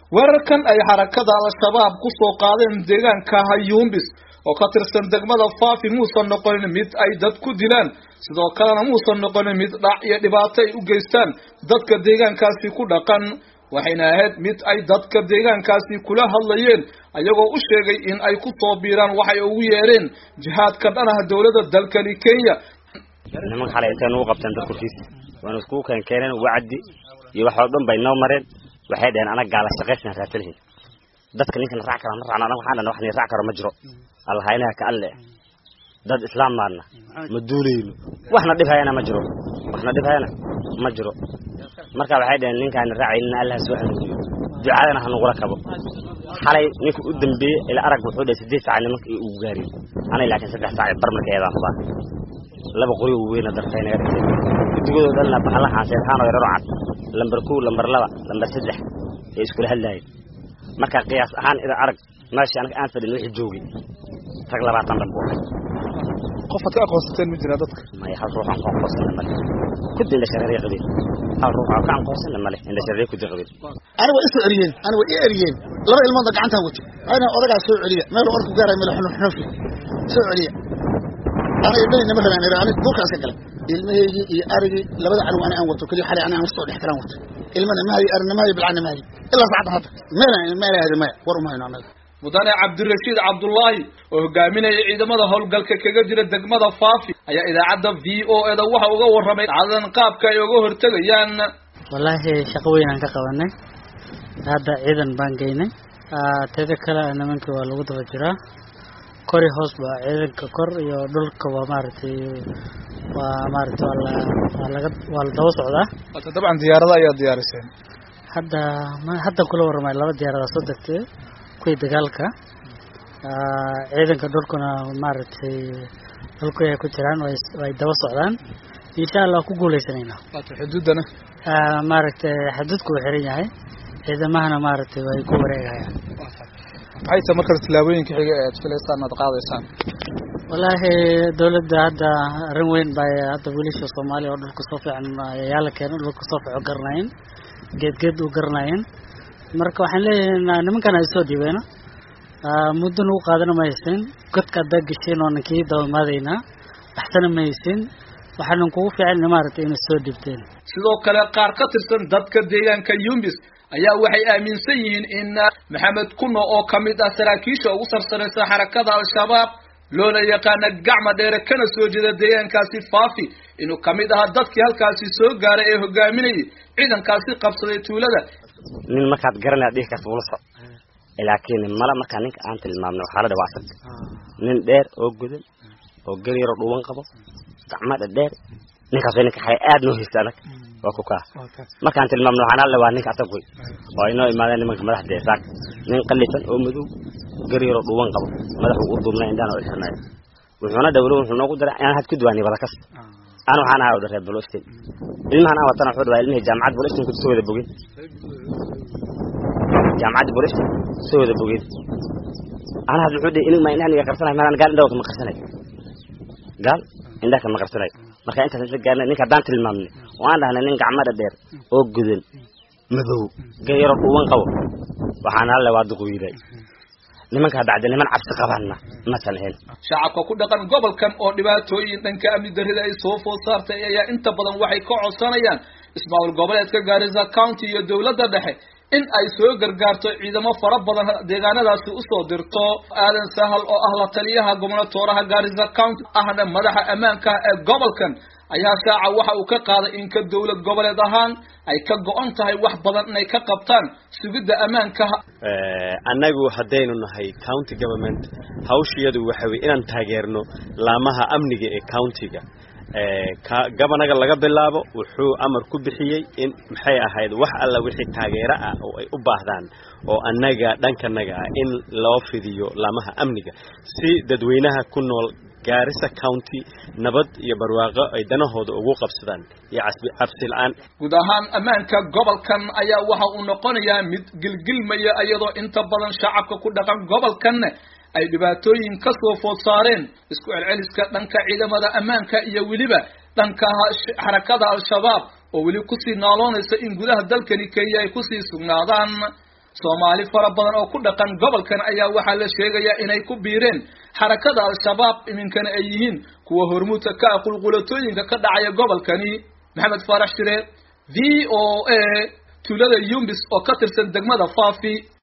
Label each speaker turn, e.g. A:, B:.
A: weerarkan ay xarakada al-shabaab ku soo qaadeen deegaanka hayuumbis oo ka tirsan degmada faafi muusan noqonin mid ay dad ku dilaan sidoo kalena muusan noqonin mid dhac iyo dhibaato ay u geystaan dadka deegaankaasi ku dhaqan waxayna ahayd mid ay dadka deegaankaasi kula hadlayeen ayagoo u sheegay in ay ku soo biiraan waxay ugu yeereen jihaadka dhanaha dowladda dalkani kenya
B: nimanka xalay intay nagu qabteen dad korkiisa waana iskugu keen keeneen wacdi iyo wax oo dhan bay noo mareen waxay dhaheen anaga gaala shaqaysna raatalihin dadka ninkan raac kara ma raacna anaga waxaan dhahna wax ni raac karo ma jiro allahaynaha ka alle dad islaam maadna ma duulayno waxna dhibhayana ma jiro waxna dhibhayana ma jiro marka waxay dhaheen ninkaan raacaynin allah soo hanuuniyo ducadana ha nagula kabo xalay ninka u dambeeyey ila arag wuxuu dhahay sideed saac nimanka uu gaariyo anay laakiin saddex saac bar marka eedaan hubaa laba qori weyna dartay naga dhigay gudigoodo dhanna bahalahaan seerhaan oo yararo cad lambar kow lambar laba lambar saddex ee iskula hadlaayeen marka qiyaas ahaan ida arag meesha anaga aan fadhin wixii joogay rag labaatan dhan buu ahay
A: qofaad ka aqoonsateen ma jiraa dadka
B: maya hal ruux aan ku aqoonsana male kudi indha shareeriya qabeen hal ruux aan ka aqoonsana male indha shareeriya kudi qabeen
C: aniga isoo eriyeen aniga i eriyeen laba ilmoodna gacantaan wato ayna odagaa soo celiya meel orku gaaray meel xunuf xunufi soo celiya aniga dhanina ma rabaan aniga duurkaas ka galay ilmahaygii iyo arigii labada cadow ani aan wato keliya xalay ani aan lasoo dhex karaan wato ilmana ma hayo arina ma hayo bilcana ma hayo ilaa saacadda hadda meelaan meela aadi maya war uma hayno anaga
A: mudane cabdirashiid cabdullaahi oo hogaaminaya ciidamada howlgalka kaga jira degmada faafi ayaa idaacadda v o eda waxa uga warramay dhacdadan qaabka ay uga hortegayaan
D: wallaahi shaqo weyn aan ka qabanay hadda ciidan baan geynay teeda kale nimankii waa lagu daba jiraa kori hoos ba ciidanka kor iyo dhulka waa maaragtay waa maaragtay waa la waa laga waa la daba socdaa
A: hata dabcan diyaarada ayaa diyaariseen
D: hadda ma hadda kula warramay laba diyaarada soo degtay kuwii dagaalka ciidanka dhulkuna maaragtay dhulku ay ku jiraan way way daba socdaan insha allah ku guuleysanaynaa
A: hata xuduudana
D: maaragtay xaduudku uu xiran yahay ciidamahana maaragtay way ku wareegayaan
A: maxay tahay marka tillaabooyinka xiga ee aad filaysaan aad qaadaysaan
D: wallaahi dawladda hadda arrin weyn bay hadda wiilasha soomaaliya oo dhulka soo fiican ayaa la keenay dhulka soo fiican garanayen geed geed u garanayen marka waxaan leeyahay nimankan ay soo dhiibeena muddo nagu qaadana ma haysin godka haddaa gesheen oo ninkii dabamaadaynaa waxsana ma haysin waxaanan kugu fiican maaragtay inay soo dhibteen
A: sidoo kale qaar ka tirsan dadka deegaanka yumbis ayaa waxay aaminsan yihiin in maxamed kuno oo kamid ah saraakiisha ugu sarsaraysa xarakada al-shabaab loona yaqaana gacma dheere kana soo jeeda deegaankaasi faafi inuu kamid ahaa dadkii halkaasi soo gaaray ee hogaaminayay ciidankaasi qabsaday tuulada
B: nin markaad garanaya dhihi karta ula soc laakiin mala markaa ninka aan tilmaamno waxaa la dhawaasag nin dheer oo godan oo gel yaroo dhuuban qabo gacma dhadheer ninkaas ninka xay aad noo haysta adag waa ku kaa markaan tilmaamno waxaan alla waa ninka asag wey oo ay noo imaadeen nimanka madaxda saak nin qalifan oo madow gel yaroo dhuuban qabo madaxu u duubnay indhaan oo xirnay wuxuuna dhawlo wuxuu noogu daray inaan had ku duwaani wada kas ana waxaan ahaa udhareer bolostin ilmahan aan watana wuxuu dhawaa ilmihii jaamacad bolostin ku soo wada bogin jaamacadda bolostin soo wada bogin ana had wuxuu dhihi inig ma indhahan iga qarsanay malaan gaal indhaha kama qarsanay gaal indhaha kama qarsanay marka intaas inta gaarnay ninka haddaan tilmaamnay oo aan dhahnay nin gacmada dheer oo gudan madow gayaro dhuuban qabo waxaan alle waa duquyday nimankaa bacda niman cabsi qabaanna masan ahayn
A: shacabka ku dhaqan gobolkan oo dhibaatooyin dhanka amni darrida ay soo food saartay ayaa inta badan waxay ka codsanayaan ismaamul goboleedka gaarisa county iyo dowladda dhexe in ay soo gargaarto ciidamo fara badan deegaanadaasi usoo dirto aadan sahal oo ah la taliyaha gobnatooraha gaarisa county ahna madaxa ammaanka ee gobolkan ayaa shaaca waxa uu ka qaaday in ka dowlad goboleed ahaan ay ka go-an tahay wax badan inay ka qabtaan sugidda ammaanka
E: annagu haddaynu nahay county government hawshiyadu waxa weye inaan taageerno laamaha amniga ee countiga gabanaga laga bilaabo wuxuu amar ku bixiyey in maxay ahayd wax alla wixii taageero ah oo ay u baahdaan oo annaga dhankanaga ah in loo fidiyo laamaha amniga si dadweynaha ku nool gaarisa county nabad iyo barwaaqo ay danahooda ugu qabsadaan iyo cabsi la-aan
A: guud ahaan ammaanka gobolkan ayaa waxa uu noqonayaa mid gilgilmaya iyadoo inta badan shacabka ku dhaqan gobolkanna ay dhibaatooyin ka soo food saareen isku celceliska dhanka ciidamada ammaanka iyo weliba dhanka xarakada al-shabaab oo weli kusii naaloonaysa in gudaha dalkani kenya ay kusii sugnaadaan soomaali fara badan oo ku dhaqan gobolkan ayaa waxaa la sheegayaa inay ku biireen xarakada al-shabaab iminkana ay yihiin kuwa hormuudka ka ah qulqulatooyinka ka dhacaya gobolkani maxamed faarax shire v o a tuulada yumbis oo ka tirsan degmada faafi